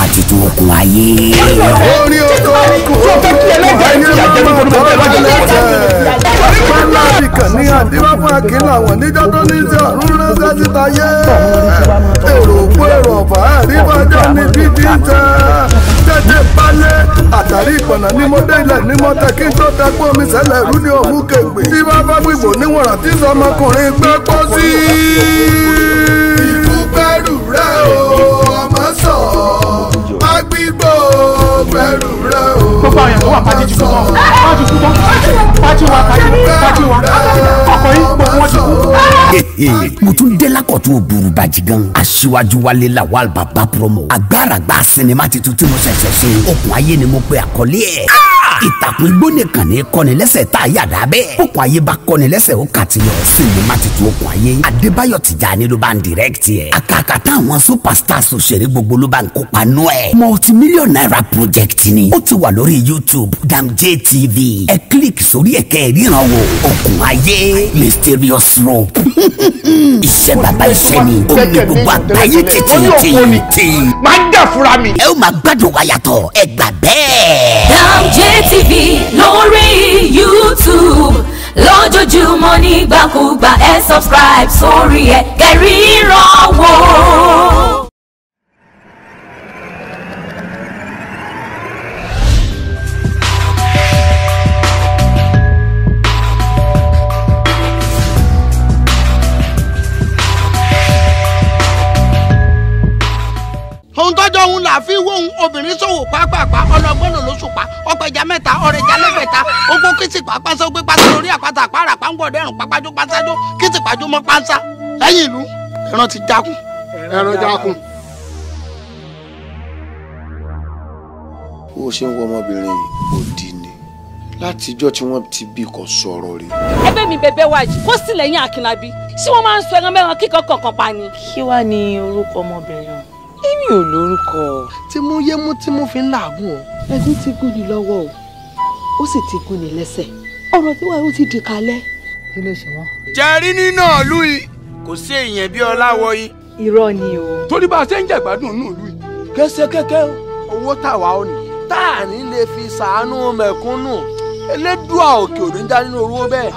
ti tó okùn ayé. orí oko okùn ayé máa tọ́ lẹ́tẹ̀. pálá ìkàn ní àdínwá fún akínlá wọn níjọ́ tó ní sí ọ̀run ránṣẹ́ síta yé. èrò òkú èrò ọ̀fà àríwájọ́ ní bíbí tẹ́. tẹ́tẹ́ balẹ̀ àtàrí ìpọ̀nà ní mo dé ilẹ̀ ní mo tẹ́ kí n tó tẹ́ pé omi sẹ́lẹ̀ rú ní òmù kégbè. tí bá bá gbìgbò níwọ̀n àti sọmọkùnrin gbẹ́ pọ́ sí. ikú bẹ̀rù rẹ̀ o ọmọ sọ agbígbó bẹ̀rù rẹ̀ o gbogbo àwọn èèyàn tó wà pàtí ti kú tán wọ́n ti kú tán pàtí wa pàtí pàtí wa ọkọ̀ yìí gbogbo wọn ti kú. mo tún dé lákọ̀tún òbúrúbàjì gan. aṣíwájú wálé lawal baba promo. agbáragbá sinimá titun tí mo ṣẹ̀ṣẹ̀ ṣe. okùn ayé ni mo pe àkọlé ẹ̀. ìtàkùn igbó nìkan ní kọ́ni lẹ́sẹ̀ tá a yàrá bẹ́ẹ̀. okùn ayé bá kọ́ni lẹ́sẹ̀ ó kà ti yọ. sinimá titun okùn ayé. adébáyọ̀ tìjàni ló bá ń dìrẹ́kìtì ẹ̀. àkàkà táwọn superstars òṣèré gbogbo ló bá ń kópa nú ẹ̀. multimillion naira project ni. ó ti wà lórí youtube damj tv. ẹ kílíkì sórí ẹ̀kẹ́ ìríran wo. okùn ayé mysterious rope. iṣẹ́ bàbá iṣẹ́ ni. ó ní gbogbo àgbáyé tètè máa ń jà fúnra mi. ẹ ó máa gbádùn wa yàtọ̀ ẹ gbà bẹ́ẹ̀. DamJTV lórí YouTube lójoojúmọ́ nígbàkúgbà ẹ subscribe sórí ẹ kẹrìíràn wò. ohun tọ́jọ́ òun là fi wóhun obìnrin ṣòwò pápápá ọlọ́gbọ́n ló lóṣùpá ọ̀pẹ̀já mẹ́ta ọ̀rẹ́jà lẹ́gbẹ̀ta ogbó kìtìpá pánṣá ó gbé pánṣá lórí àpáta àpárá pàǹgbọ̀dẹ́rùn pápájó pánṣájó kìtìpájó mọ́ pánṣá lẹ́yìn ìlú ẹran ti jákun. ẹran jákun. bó o ṣe ń wọ ọmọbìnrin yìí òdì ni látijọ́ tí wọ́n ti bí kò sọ̀rọ̀ rí. ẹ̀bẹ̀ mi bẹ̀bẹ̀ wá yìí kó sì lẹ́yìn Akínlábí ṣé wọ́n máa ń sọ ẹran mẹ́ran kíkan kankan pa ni. kí wàá ní orúkọ ọmọbìnrin ọ̀hún èmi ò lórúkọ tí mú yé mú tí mú fi ń làágùn o. ẹ̀gún ti gún ni lọ́wọ́ o ó sì ti gún ni lẹ́sẹ̀ ọ̀rọ̀ tí wàá ó ti di kalẹ̀. kí ló ṣe wọ́n. jẹ́rí nínú ìlú yìí kò sí èèyàn bí ọláwọ̀ yìí. irọ́ ni o. torí bá a ṣe ń jẹ̀gbádùn nínú ìlú yìí kése kéke owó tàwa ò ní tá à ní lè fi ṣàánú mẹ̀kúnnù elédùà òkè òní dá nínú owó bẹ́ẹ̀.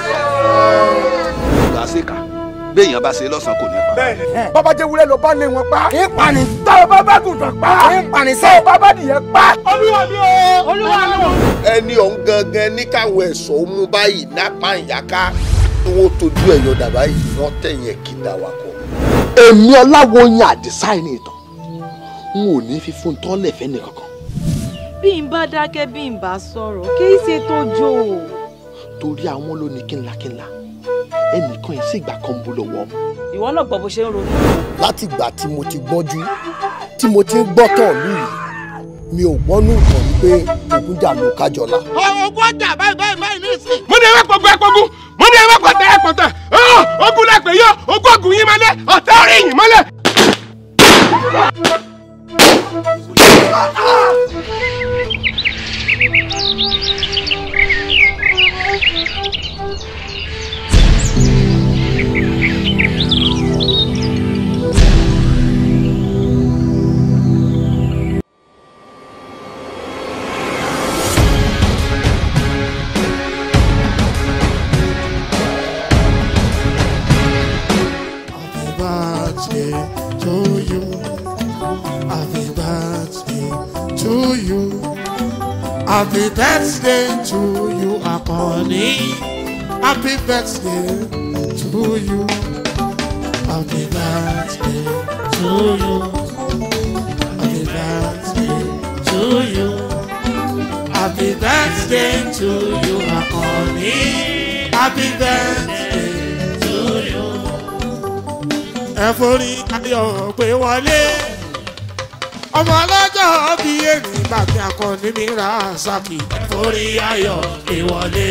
ìgbà ṣèkà béèyàn bá ṣe lọ́sàn-án kò ní pa. bàbá jẹ́ wúlẹ̀ ló bá lé wọn pa. kí pani tá a bá bá gùntàn pa. kí pani tá sẹ́. a bá bá dìyẹ pa. olúwa mi o olúwa mi o. ẹni ọ̀hún gangan ní káwọn ẹ̀ṣọ́ mú báyìí nápá ìyáká tí wọ́n tójú ẹ̀yọ dàbá yìí wọ́n tẹ̀yìn ẹ̀kídà wa kọ. èmi ọláwọ̀yìn àdìsá ẹni ìtàn n ò ní fi fún tọ́lẹ̀ fẹ́ nìkankan bí n bá dákẹ́ bí n bá sọ̀rọ̀ kì í ṣe tó jò ó. torí àwọn ló ní kínlakínla ẹnìkan yìí sì gbà kan bó lọ́wọ́ mu. ìwọ náà gbọ́ bó ṣe ń ronú. látìgbà tí mo ti gbọ́njú tí mo ti ń gbọ́tàn lù yìí mi ò gbọ́nú ìtàn wípé ògúnjà ló kájọlá. ogún ọjà báyìí báyìí báyìí ní ìsìn. mo ní ewé pọ̀gbọ́ ẹ pọ̀gún mo ní ewé pọ̀tẹ́ ẹ pọ̀tẹ́ ogun lẹ́pẹ̀ yọ ogún ọ̀gùn yín mọ́lẹ̀ ọ̀tẹ́ orí yín mọ́lẹ̀. Happy birthday to you. Happy birthday to you. Happy birthday to you, Akoni. Happy birthday to you. Happy birthday to you. Happy birthday to you. Happy birthday to you, Akoni. Happy birthday to you ẹ forí ayọ̀ pé wọlé ọmọ ọlọ́jọ́ bí èrì bàbí akọni mi ra saki ẹ forí ayọ̀ pé wọlé.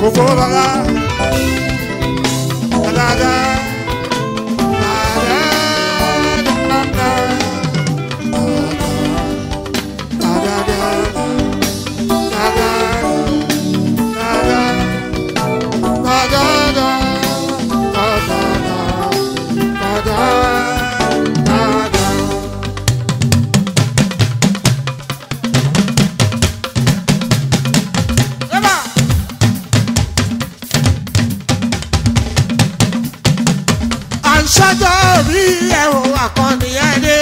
gbogbo rárá dáadáa. àṣàjọ rí ẹ̀rọ àkànní ẹni.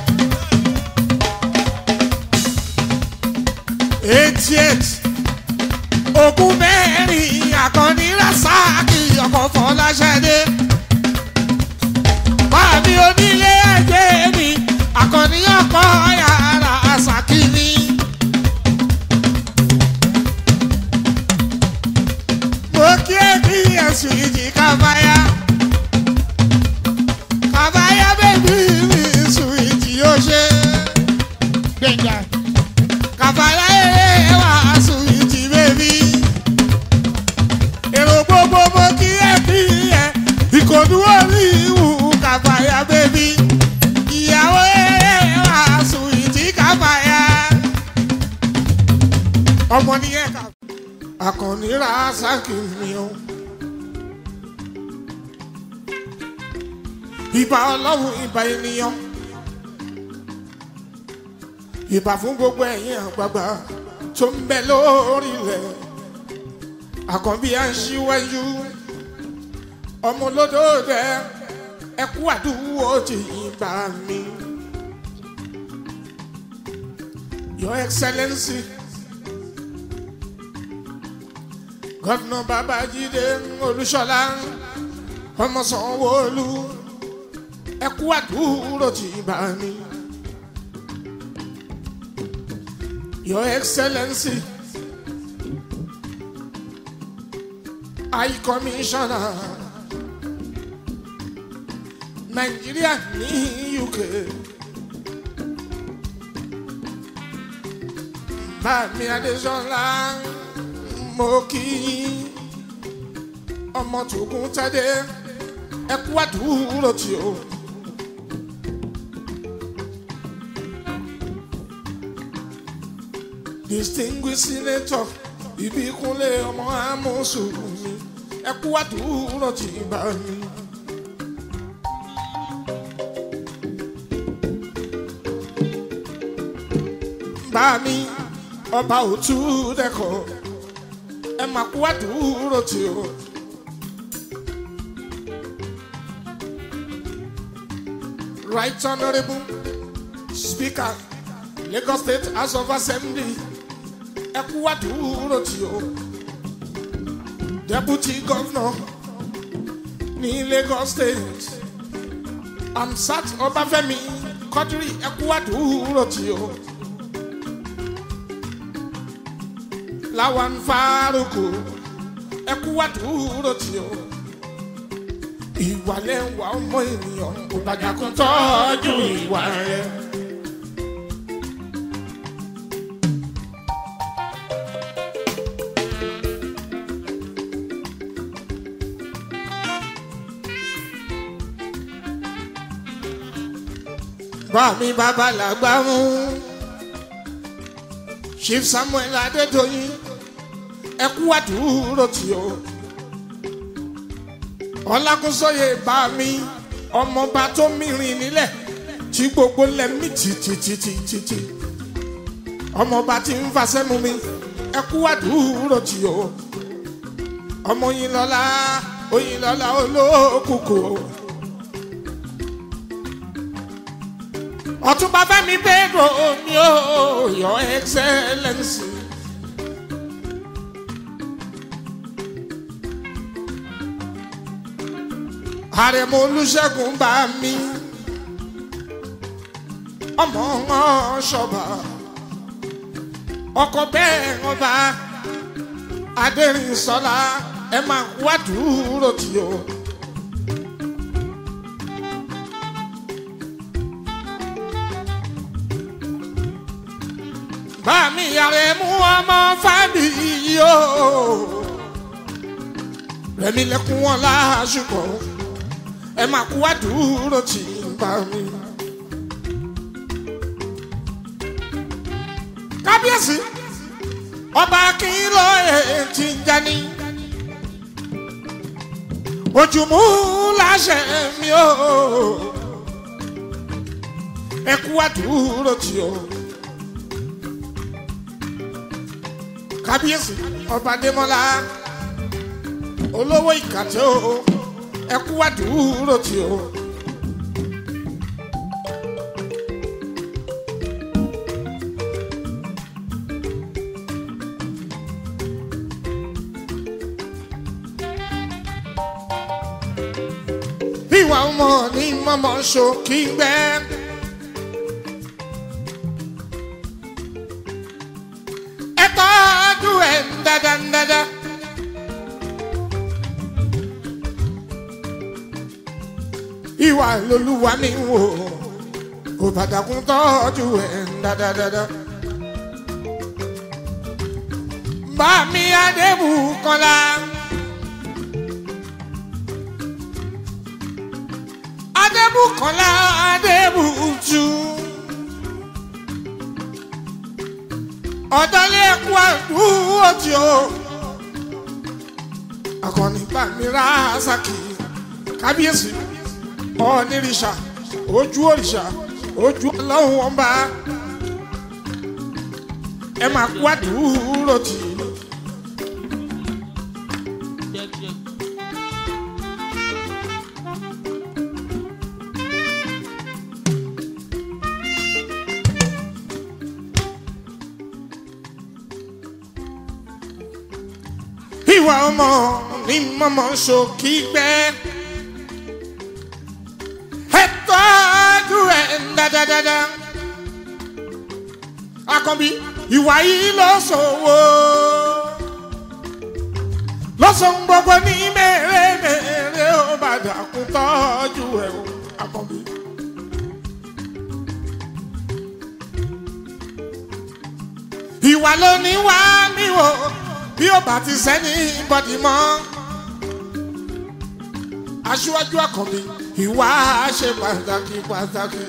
eighty eight ogún mẹ́rin àkànní rasaki ọkọ̀ fọláṣẹ́dé. báàmí onílé ẹgbẹ́ mi àkànní ọkọ̀ yàrá àṣàkí ni. mo kí ẹbí ẹ̀sùn ìjì kábáyà àbáyá bèbí mi sùn ìjì yóò ṣe. gbẹ̀ngà. kàfàlà eré wà sùn ìjì bèbí. èrò gbogbo mo kí ẹ bí ẹ ìkòdú orí ìwù kàfàyà bèbí. ìyàwó eré wà sùn ìjì kàfàyà. ọmọ nìyẹn kà. àkànní ra sáàkì mi o. ìbà ọlọ́run ìbà ènìyàn ìbà fún gbogbo ẹ̀yin àgbààgbà tó ń bẹ lórílẹ̀ àkànbí à ń ṣíwájú ọmọ olódòdó ẹkú àdúgbò ti ìbà mi your excellency gọ́dùnà babájídé olúṣọlá ọmọ sanwó-olú ẹkú àdúró ti bá mi. Your Excellency, High Commissioner, Nigeria ní UK. Bàmí Adéṣọ́lá mo kí yín. ọmọ tògùn tẹ́dẹ́ ẹkú àdúró tí o. distinguished senator ìbíkúnlé ọmọ amósùnmí ẹkú àdúró tí bá mi. bá mi ọba òtú dẹkọ ẹ máa kú àdúró tí o. right honourable speaker lagos state house of assembly ẹ kú àdúró tí o. deputy governor ní lagos state amsat ọbáfẹ́mi kọdírì ẹ kú àdúró tí o. lawan faruku ẹ kú àdúró tí o. ìwà lẹ́wà ọmọ ènìyàn kò bàjá kó tọ́jú ìwà rẹ̀. bámi bàbá làgbà mú chief samuel adédọyìn ẹkú àdúró tí o ọlákúnsọyè bámi ọmọọba tó mìíràn nílẹ̀ tí gbogbo lẹ́mí títítítítí ọmọọba tí ń fasẹ́ mu mi ẹkú àdúró tí o ọmọ yín lọ́la oyin lọ́la olókùkù o. ọtúnba fẹmi pedro ni o your excellence. àrẹ̀mọ olùṣègùn bá mi ọmọ wọn ṣọba ọkọ bẹ́ẹ̀ ọba adẹ́rìnsọ́lá ẹ máa wá dúró tí o. bámi yàrá mú ọmọ fábí yìí o rẹ̀mí lẹ́kún wọn láṣùkọ̀ ẹ máa kú wá dúró tì í bá mi. kábíyèsí ọba akínlọ ètí ń jani ojúmú láṣẹ mi o ẹ kú wá dúró tì o. kábíyèsí ọba adémọlá olówó ìkàtẹ́ o ẹ kú wá dúró tì o. ìwà ọmọ ní mọ́mọ́ ṣòkì gbẹ́. ẹ tọ́jú ẹ̀ dáadáa. ìwà lolúwa mi wò kò bàtàkùn tọ́jú ẹ̀ dáadáa. bàmí adébùkọ́lá. adébùkọ́lá adébùtú. ọ̀dọ́lé ẹ̀kú àdúró tí o. akọni bàmírà sàkì kábíyèsí ọ̀nìrìṣà ojú òrìṣà ojú ọlọ́run ọba ẹ máa kú àdúró tì í. ìwà ọmọ ní mọ́mọ́ ṣòkì gbẹ́. ẹ tọ́jú ẹ̀ dáadáa. akọ̀bí ìwà yìí ló ṣòwò. lọ́sàn gbogbo ní mẹ́rẹ̀ẹ́rẹ́ ó bá dàkún tọ́jú ẹ̀ o akọ̀bí. ìwà ló ní wá mí wò bí ó bá ti sẹ́ni bọ́dì mọ́. aṣíwájú àkànbí ìwà ṣe pàtàkì pàtàkì.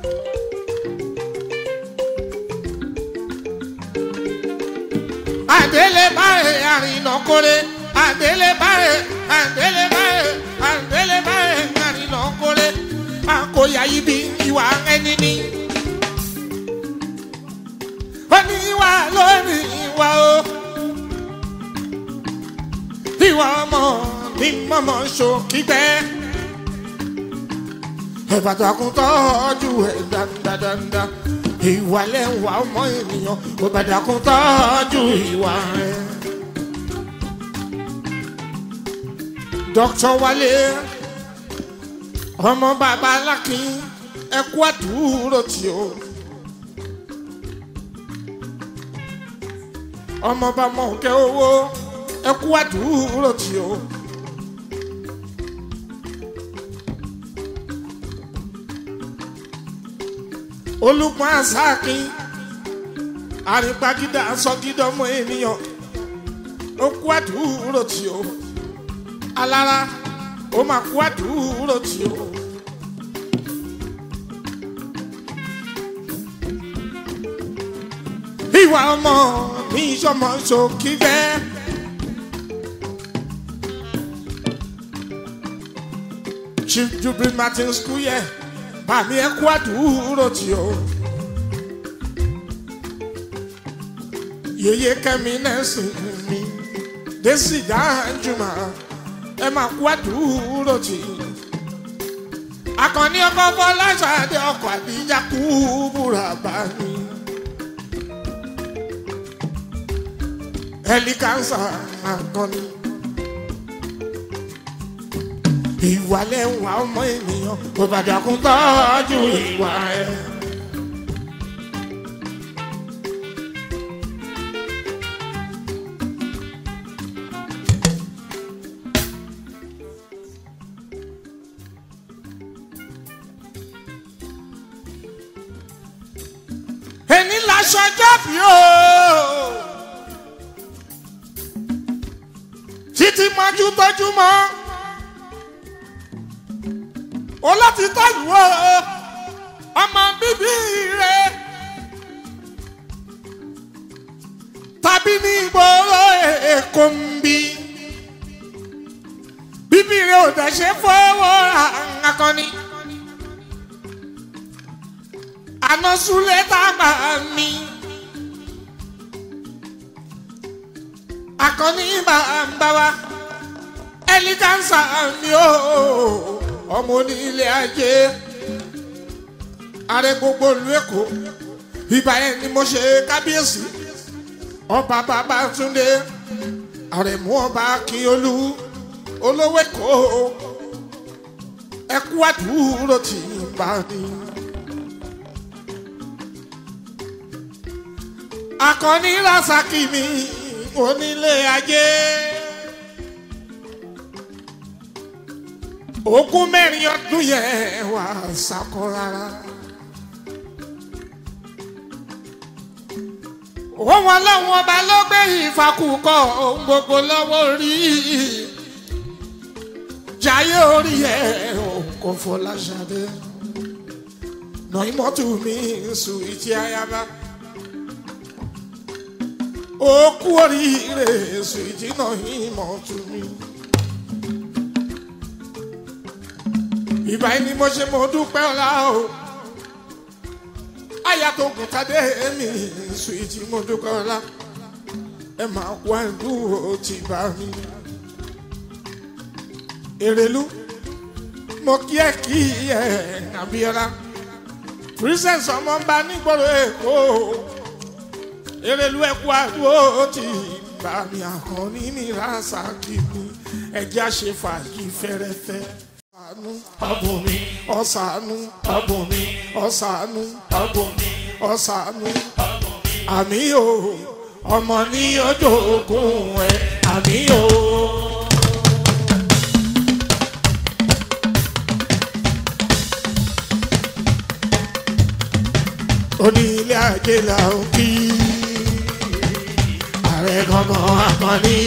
àdélé báyìí àrìnà kórè àdélé báyìí àdélé báyìí àdélé báyìí àrìnà kórè àkóyá ibi ìwà ẹni ní. ó ní ìwà lórí ìwà o ìwà ọmọ ní mọ́mọ́ ṣòkígbẹ́. ìbàdàkùn tọ́jú ẹ̀ dáadáa. ìwà lẹ́wà ọmọ ènìyàn ìbàdàkùn tọ́jú ìwà rẹ̀. dókítà wálé ọmọ bàbá alákin ẹkú àdúró tí o. ọmọ bá mọ̀ kẹ́ owó ẹ kú àdúró tí o. olùpọ̀ àṣàkín àrígbágídá sọ́gídọ́mọ ènìyàn ó kú àdúró tí o. alára ó máa kú àdúró tí o. ìwà ọmọ mi sọmọ sókè bẹ́ẹ̀. chief jubilee martin school yẹ bàmí ẹ kú àdúró tí o. yeye kẹmi nẹẹsì mi desi dáhùnjúmọ ẹ máa kú àdúró tí. akọni ọkọ fọláṣadé ọkọ àdíjà kú búra bá mi. ẹlí kánsá akọni ìwà lẹ́wà ọmọ ènìyàn kò bàdàkùn tọ́jú ìwà ẹ̀. ẹni laṣọ jábì o títí mọ́jú tọ́jú mọ́ o láti tọ́jú o ọmọ bíbí rẹ tàbí ní ìgboro èkó ń bí bíbí rẹ ò dẹ̀ ṣe fọwọ́ ra akọni àná súlẹ̀ tá a gbà mí. akọni bàbá wa ẹlígánsà mi ò ọmọ onílé ajé ààrẹ gbogbo ìlú èkó ìgbà yẹn ni mo ṣe kábíyèsí ọba babatunde àrẹ̀mú ọba akínyolú olówó èkó ẹkú àdúró tì í bá ní. akọni rasaki mi onílé ajé ogún mẹ́rin ọdún yẹn wà sákọ rárá. òun ọlọ́run ọba ló gbé ìfakùkọ ohun gbogbo lọ́wọ́ rí jayé orí ẹ̀ kò fọláṣadé nàìmọ́tò mi sùn ìtì ayaba ó kú oríire èso ìjìnà ìmọ̀ tún mi. ìbá ni mo ṣe mo dúpẹ́ ọ̀la o àyà tó kùn tadé mi èso ìjì mo dúpẹ́ ọ̀la ẹ máa kó àìdúró ti bá mi. èrèlú mo kí ẹ kí ẹ Abíọ́lá princess ọmọ ń bá nígboro èkó erelu ẹkú àdúró tí bá mi àkànní ní rasaki mi ẹjẹ àṣẹ fàájì fẹrẹfẹ. ọ̀sánú ọ̀bùn mi ọ̀sánú ọ̀bùn mi ọ̀sánú ọ̀bùn mi ọ̀sánú àmì o ọmọ ní ọjọ́ ogun ẹ̀ àmì o. onílé ajé la ń kí ààrẹ gangan akọni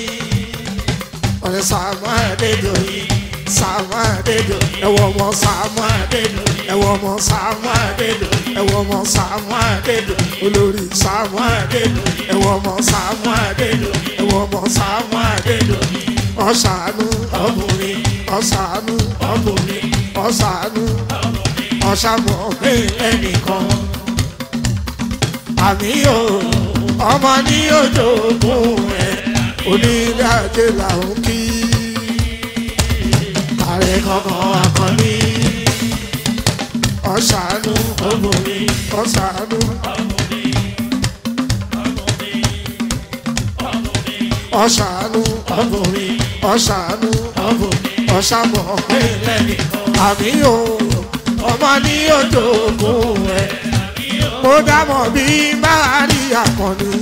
ọ̀rẹ́ Sàámú Adédoyin Sàámú Adédoyin ẹ̀wọ̀ ọmọ Sàámú Adédoyin ẹ̀wọ̀ ọmọ Sàámú Adédoyin ẹ̀wọ̀ ọmọ Sàámú Adédoyin olórí Sàámú Adédoyin ẹ̀wọ̀ ọmọ Sàámú Adédoyin ẹ̀wọ̀ ọmọ Sàámú Adédoyin ọ̀sánú ọ̀bùnrin ọ̀sánú ọ̀bùnrin ọ̀sánú ọ̀sánmọ̀ pé ẹnìkan àmì yóò ọmọ ní ojoogun ẹ onílé ajé làwọn kí ààrẹ kankan akọni ọ̀sánú ọ̀bùnrin ọ̀sánú ọ̀sánú ọ̀bùnrin ọ̀sánú ọ̀bùnrin ọ̀sánmọ̀ pínlẹ̀ nìkan àmì yóò ọmọ ní ojoogun ẹ mo dámọ̀ bí máa rí àkànní.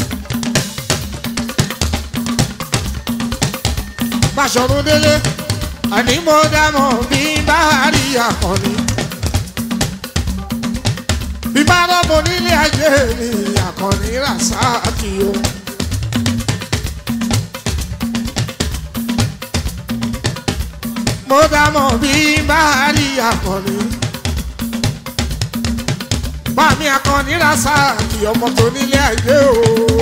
Bàṣọ̀run délé àní mo dámọ̀ bí máa rí àkànní. bí bá rọ́bọ nílé ayé mi àkànní Ràsáàkì o. mo dámọ̀ bí máa rí àkànní bámi akọni Rasaki ọmọ tó nílé ayé o.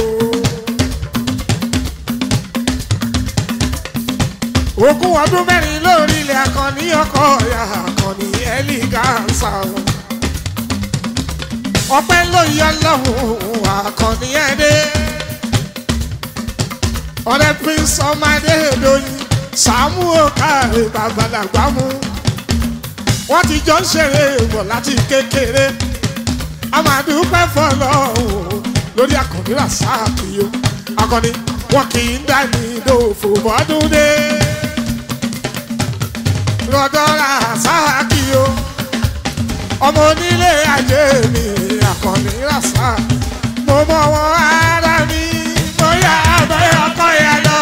ogún ọdún mẹ́rin lórí ilẹ̀ akọni ọkọ ọ̀yà akọni ẹlígánsà o. ọpẹ́ ló yọ lọ́hùn akọni ẹ̀dẹ́. ọ̀rẹ́ prince ọmọdé lóyún Sàámú Òkàrè babalàgbà mú. wọ́n ti jọ ń ṣeré bọ̀ láti kékeré amadupẹ fọlọ lórí akọni Rasaki o akọni wọn kì í dání lófo bọdún dé lọ́dọ̀ Rasaki o ọmọ onílé ajé mi akọni Rasaki mo mọ wọn ara mi mo yà abẹ́ ọkọ yà lọ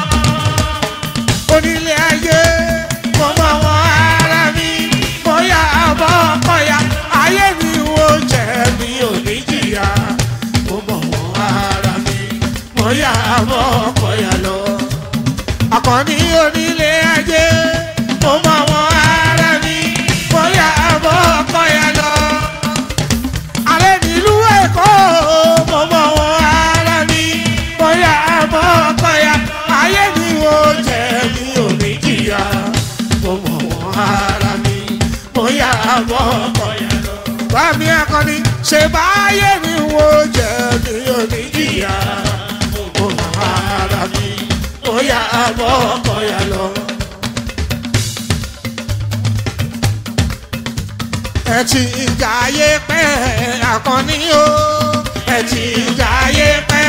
onílé ajé mo mọ wọn ara mi mo yà abọ́ ọkọ yà ayé mi wo jẹ́ mi ò ní jìyà mo mọ wọn ara mi mo yà abọ́ ọkọ yà lọ àkànní onílé ajé mo mọ wọn ara mi bóyá àbọ̀ ọkọ yẹn lọ. alẹ́ nílùú èkó mo mọ wọn ara mi bóyá àbọ̀ ọkọ yẹn ayé mi ò jẹ́ mi ò ní jìyà mo mọ wọn ara mi bóyá àbọ̀ ọkọ yẹn lọ. bá mi akọni ṣe báyé mi ò jẹ́ mi ò ní jìyà mo mọ wọn ara mi bóyá àbọ̀ ọkọ yẹn lọ. ẹ ti ń jayé pẹ́ àkànní o ẹ ti ń jayé pẹ́.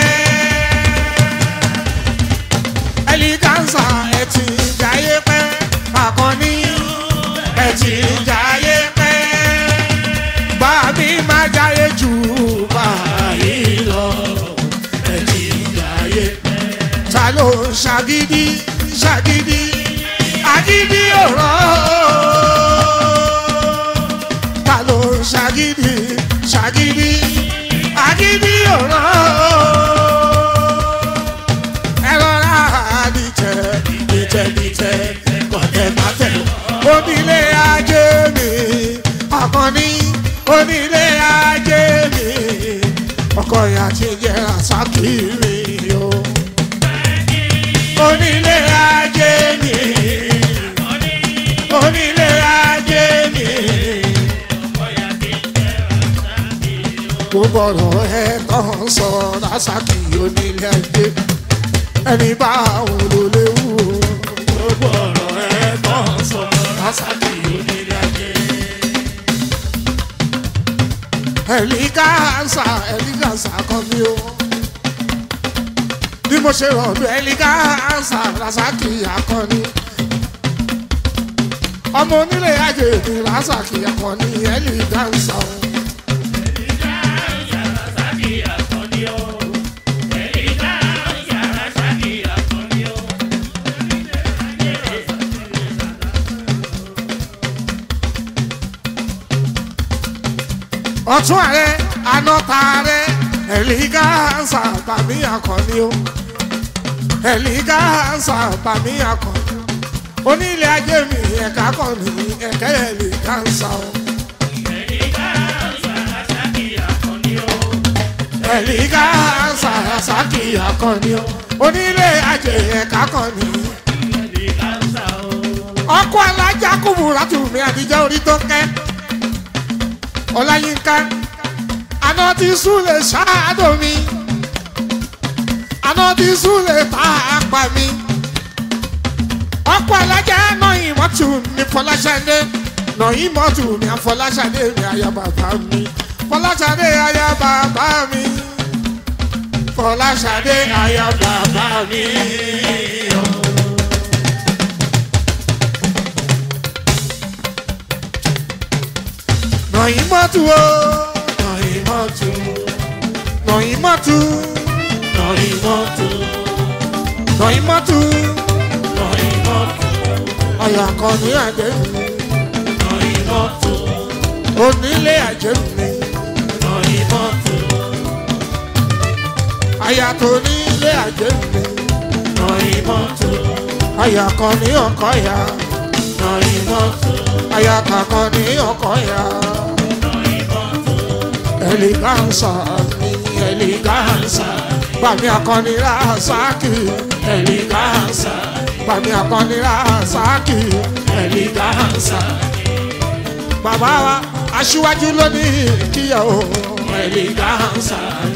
ẹlígánsà ẹ ti ń jayé pẹ́ àkànní ẹ ti ń jayé pẹ́. bá mi máa jayé jù báyìí lọ ẹ ti ń jayé pẹ́. ta ló ń ṣàgídí ṣàgídí àgídí ọ̀rọ̀ ta ló ń ṣàgídí ṣàgídí àgídí ọ̀rọ̀ ẹ rọra dìtẹ̀ dìtẹ̀ dìtẹ̀ kọ̀tẹ̀ pàtẹ̀ onílé ajé mi àkànní onílé ajé mi ọkọ ìyá ti jẹ́ àṣàkì mi o onílé ajé mi onílé ajé mi. gbogbo ọ̀rọ̀ ẹ tán sọ lásàkì onílé ajé ẹni bá àwọn olóléwu. gbogbo ọ̀rọ̀ ẹ tán sọ lásàkì onílé ajé. ẹ̀lígáàsà ẹ̀lígáàsà kan mi o bí mo ṣe rọ̀ ọ̀dọ̀ ẹ̀lígáàsà lásàkì akọni ọmọ onílé ajé mi lásàkì akọni ẹ̀lígáàsà o. ọtún ààrẹ anọta ààrẹ ẹlígáàsà bàmí akọni o ẹlígáàsà bàmí akọni onílé ajé mi ẹ̀ka kọni ẹ̀kẹ́ ẹlígáàsà o. ẹlígáàsà sàkì akọni o onílé ajé ẹ̀ka kọni. ọkọ alájà kùbùrà tùmí àtijọ́ orí tó kẹ́ ọláyínká aná ti súlẹ̀ ṣáàdó mi aná ti súlẹ̀ tá a pa mi ọ̀pọ̀ alájà náà ìmọ̀tù ní fọláṣadé náà ìmọ̀tù ní afọláṣadé mi àyà bàbá mi fọláṣadé àyà bàbá mi fọláṣadé àyà bàbá mi. Nọ̀yìnmọ́tù o. Nọ̀yìnmọ́tù. Nọ̀yìnmọ́tù. Nọ̀yìnmọ́tù. Nọ̀yìnmọ́tù. Nọ̀yìnmọ́tù. Ọ̀yà kan ní àjẹ́ mi. Nọ̀yìnmọ́tù. Onílé àjẹ́ mi. Nọ̀yìnmọ́tù. Àyà tó nílé àjẹ́ mi. Nọ̀yìnmọ́tù. Àyà kan ní ọkọ̀ ya. Nọ̀yìnmọ́tù. Àyà kankan ní ọkọ̀ ya eleganza mi eleganza bàmí akọni rasaki eleganza bàmí akọni rasaki eleganza bàbá wa aṣíwájú lónìí kíyàwó eleganza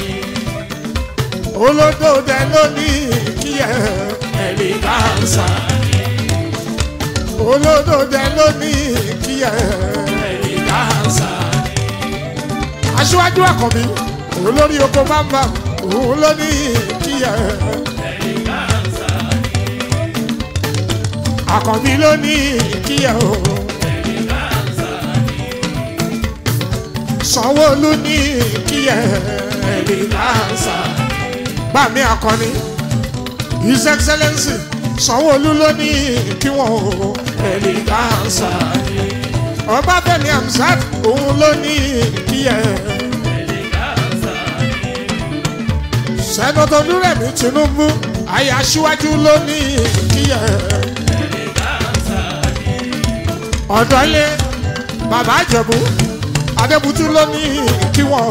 olódòdè lónìí kíyà eleganza olódòdè lónìí kíyà eleganza aṣíwájú àkànbí olórí oko bámbá òun ló ní kíyà àkànbí ló ní kíyà o sanwó-olú ní kíyà ẹ̀ẹ́dẹ́gbàsá bàmí akọni his excellence sanwó-olú ló ní kí wọ́n o ẹ̀ẹ́dẹ́gbàsá ọbáfẹ́mi amsat òun ló ní kíyẹ. sẹ́nọ̀tò dúrẹ́mí tinubu àyà aṣíwájú ló ní kíyẹ. ọ̀dọ́lé bàbá àjẹ̀bú adébútú ló ní kí wọ́n.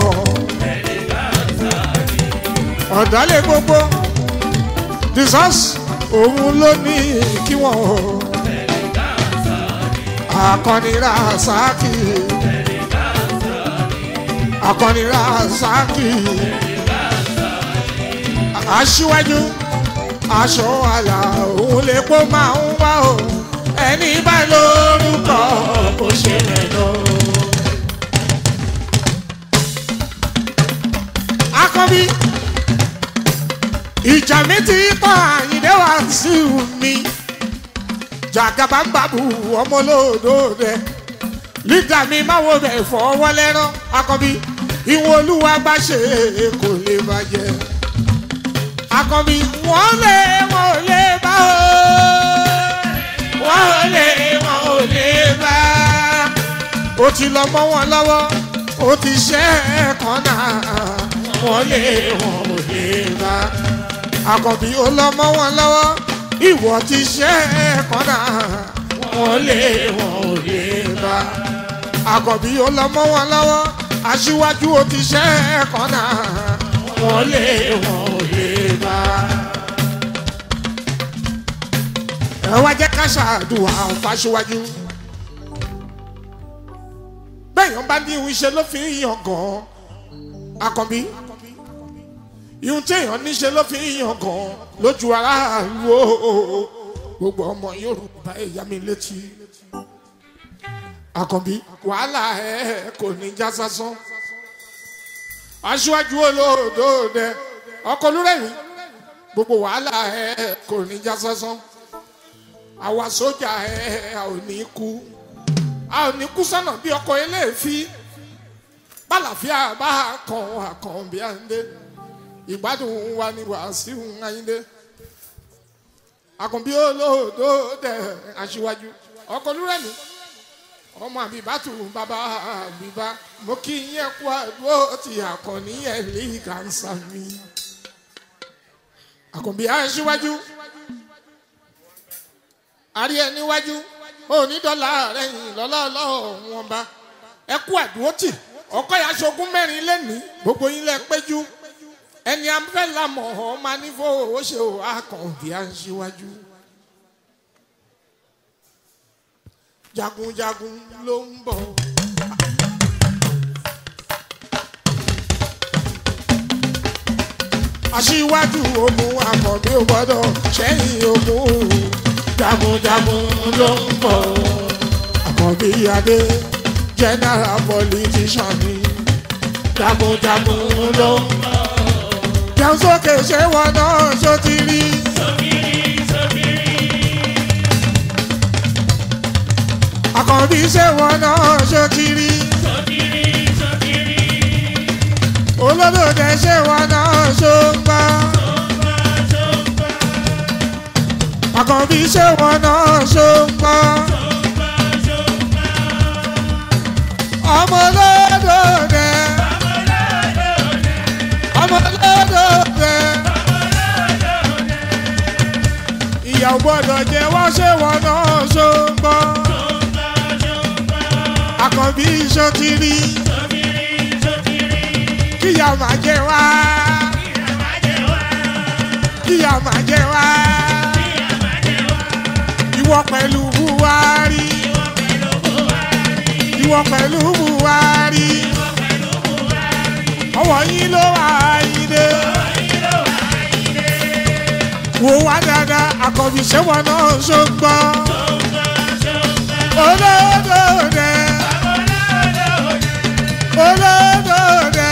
ọ̀dọ́lé gbogbo jesus òun ló ní kí wọ́n. akọni rasaki akọni rasaki aṣíwájú aṣọ àlà òun lè kó máa ń wá o ẹni bá lórúkọ kò ṣe rẹ lọ. akọbí ìjà mi ti tán àyìndé wá sí mi jàgàbá ń bàbù ọmọ olódòdè lídà mi máa wo bẹ̀ fọwọ́ lẹ́rán akọbí ìwọ̀n olúwa bá ṣe kò lè bàjẹ́ akọbi wọn lé wọn ò lè bá o wọn ò lè wọn ò lè bá o ti lọ mọ wọn lọwọ o ti ṣe ẹkan náà wọn lé wọn ò lè bá akọbi o lọ mọ wọn lọwọ ìwọ ti ṣe ẹkan náà wọn lé wọn ò lè bá akọbi o lọ mọ wọn lọwọ aṣíwájú o ti ṣe ẹkan náà wọn lé wọn ò lè bá. ẹ wá jẹ́ ká ṣàdùn àwọn fáṣíwájú. bẹ́ẹ̀yàn bá ní ìhun iṣẹ́ ló fi ń yàn gan-an akọ̀bí. ìhun téèyàn níṣẹ́ ló fi ń yàn gan-an lójú aráàlú o. gbogbo ọmọ yorùbá ẹ̀yà mi létí. akọ̀bí wàhálà ẹ̀ kò ní já sásán aṣíwájú olóòdòdè ọkọ olúrẹ̀mí gbogbo wàhálà ẹ kò ní já sásán àwa sójà ẹ a ò ní kú a ò ní kú sọ́nà bí ọkọ̀ eléèfí bálàfíà bá kàn àkàn bí à ń dé ìgbádùn wa ni wàásù ayíǹde àkànbí olóòdòdè aṣíwájú ọkọ̀ olúrẹ̀mí ọmọ àbíbátù bàbá àbíbá mo kí yín kú àdúró ti àkànní ẹ̀ lè kàńsà mi. àkànbí aṣíwájú àrí ẹ níwájú onídọ́là rẹ̀yìn lọ́lọ́lọ́ wọn bá ẹ kú àdúró tì ọkọ yà aṣogún mẹ́rin lẹ́nìí gbogbo yín lẹ péjú ẹni afẹ́ lamọ̀ ọ́ máa ní fowó ṣe ò àkànbí aṣíwájú. jagunjagun ló ń bọ̀. aṣíwájú ogun àkọ́bí ò gbọ́dọ̀ sẹ́yìn ogun jagunjagun ló ń bọ̀. àkọ́bí adé general politician ni jagunjagun ló ń bọ̀. jẹun sókè ṣé wọn náà ṣó ti rí. àkànbí ṣé wọn náà ṣó ti rí. olódòdè ṣé wọn náà ṣó ń gbá. àkànbí ṣé wọn náà ṣó ń gbá. ọmọ olódòdè. ọmọ olódòdè. ìyàwó gbọ́dọ̀ jẹ́ wọ́n ṣé wọn náà ṣó ń gbọ́ àkànbí iṣó ti rí kíyà máa jẹ wá kíyà máa jẹ wá ìwọ pẹ̀lú buhari ìwọ pẹ̀lú buhari ọwọ́ yín ló wà ayíde wò wá dáadáa àkànbí ṣẹ́wọ̀n náà ṣó ń gbọ́ olódòdè olódòdè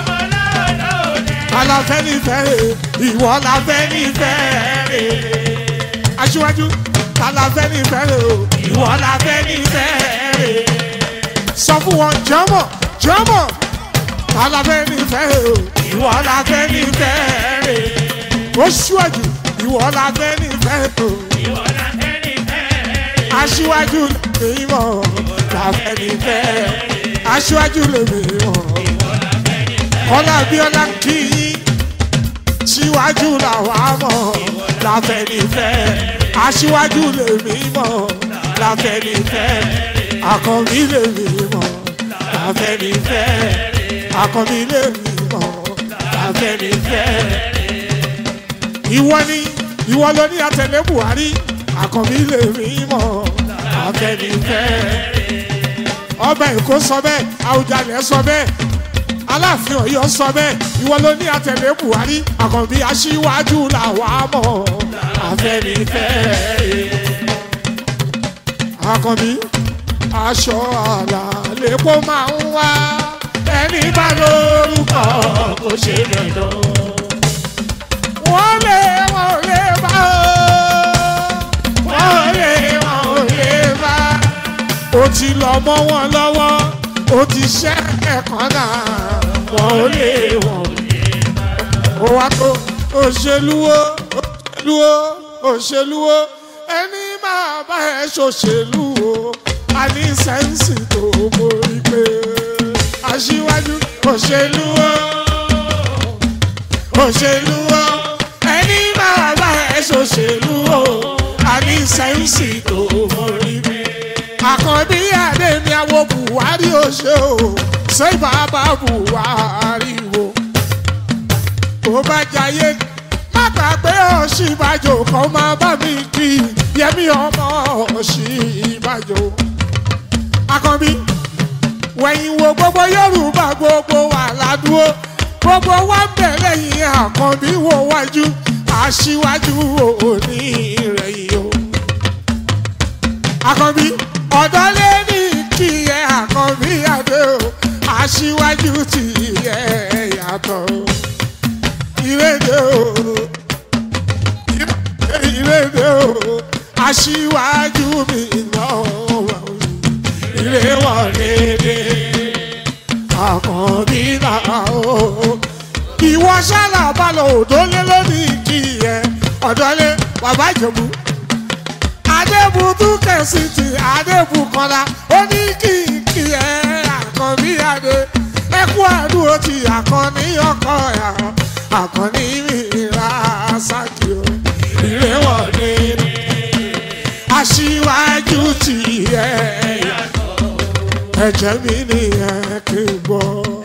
aláfẹ́ nífẹ̀ẹ́ ìwọ láfẹ́ nífẹ̀ẹ́ aṣíwájú aláfẹ́ nífẹ̀ẹ́ ìwọ láfẹ́ nífẹ̀ẹ́ sọ fún wọn jọmọ jọmọ aláfẹ́ nífẹ̀ẹ́ ìwọ láfẹ́ nífẹ̀ẹ́ ó ṣíwájú ìwọ láfẹ́ nífẹ̀ẹ́ aṣíwájú lèmi mọ̀ láfẹ́ nífẹ̀ẹ́ aṣíwájú lèmi mọ̀ kọ́lá abíọ́lá kì í aṣíwájú làwa mọ̀ láfẹnifẹ́ aṣíwájú lèmi mọ̀ láfẹnifẹ́ àkànbí lèmi mọ̀ láfẹnifẹ́ àkànbí lèmi mọ̀ láfẹnifẹ́. ìwọ ni ìwọ ló ní àtẹlẹ buhari àkànbí lèmi mọ̀ láfẹnifẹ́. ọba èkó sọ bẹ́ẹ̀ àwùjalẹ̀ sọ bẹ́ẹ̀ aláàfin ọ̀yọ́ sọ bẹ́ẹ̀ ìwọ ló ní àtẹlẹ buhari àkànbí aṣíwájú làwa mọ̀ afẹ́nifẹ́ àkànbí aṣọ àlà lèpo máa ń wá ẹni bá lórúkọ kò ṣe dandan wọ́n lé wọ́n lé bá wọ́n lé wọ́n lé bá ó ti lọ mọ́ wọn lọ́wọ́ ó ti ṣẹ́ ẹ̀kan náà wọ́n ò lè wọ́n lè bá. ó wá tó òṣèlúwó òṣèlúwó òṣèlúwó ẹni máa bá ẹ ṣòṣèlú o a ní sẹ́ǹsì tó borí pé aṣíwájú òṣèlúwó òṣèlúwó ẹni máa bá ẹ ṣòṣèlú o a ní sẹ́ǹsì tó borí pé àkànbí adé ni àwọn buhari ò ṣe o ṣé bàbá buhari wo tó bá jayé má gbàgbé òṣìbàjò kan máa bá mi kí yẹmí ọmọ òṣìbàjò àkànbí wẹ̀yìn wo gbogbo yorùbá gbogbo wà ládùúgbò gbogbo wa ń bẹ̀ lẹ́yìn àkànbí wo wájú aṣíwájú òní ìrẹ̀yìn o àkànbí ọ̀dọ́ lé ní kí ẹ àkànbí adé o aṣíwájú ti yẹ yàtọ̀ ìrèdè o ìrèdè o aṣíwájú mi náà ìrè wọlé dé àkànbí náà o ìwọ ṣálà balọ̀ òdólé lónìí kí ẹ ọ̀dọ́lé bàbá ìjẹ̀bú adébùtú kẹsìtì adébùkọlá ó ní kìkì ẹ àkànbí adé ẹkú àdúró ti àkànní ọkọ ẹ àkànní mìíràn sákì o ìrẹwọlé aṣíwájú ti ẹ ẹ̀jẹ̀ mi nìyẹn kí n gbọ́.